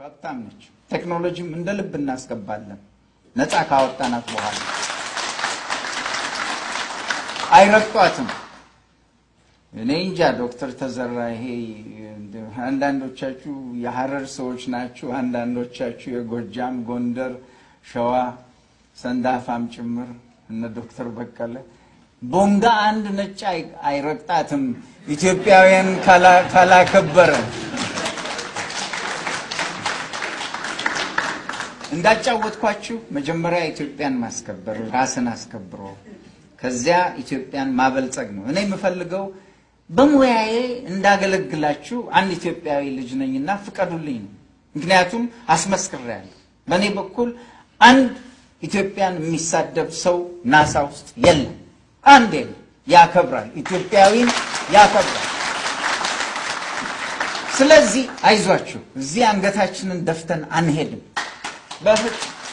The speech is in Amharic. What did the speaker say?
ሀብታም ነች። ቴክኖሎጂም እንደ ልብ እናስገባለን ነፃ ካወጣናት በኋላ አይረግጧትም። እኔ እንጃ ዶክተር ተዘራ ይሄ አንዳንዶቻችሁ የሀረር ሰዎች ናችሁ፣ አንዳንዶቻችሁ የጎጃም፣ ጎንደር፣ ሸዋ ሰንዳፋም ጭምር እነ ዶክተር በቀለ ቦንጋ አንድ ነጭ አይረግጣትም ኢትዮጵያውያን ካላከበረ። እንዳጫወትኳችሁ መጀመሪያ ኢትዮጵያን ማስከበር ራስን አስከብሮ ከዚያ ኢትዮጵያን ማበልጸግ ነው። እኔ የምፈልገው በሙያዬ እንዳገለግላችሁ አንድ ኢትዮጵያዊ ልጅ ነኝና ፍቀዱልኝ ነው። ምክንያቱም አስመስክሬያለሁ። በእኔ በኩል አንድ ኢትዮጵያን የሚሳደብ ሰው ናሳ ውስጥ የለም። አንድ የለም። ያከብራል፣ ኢትዮጵያዊን ያከብራል። ስለዚህ አይዟችሁ፣ እዚህ አንገታችንን ደፍተን አንሄድም በፍጹም።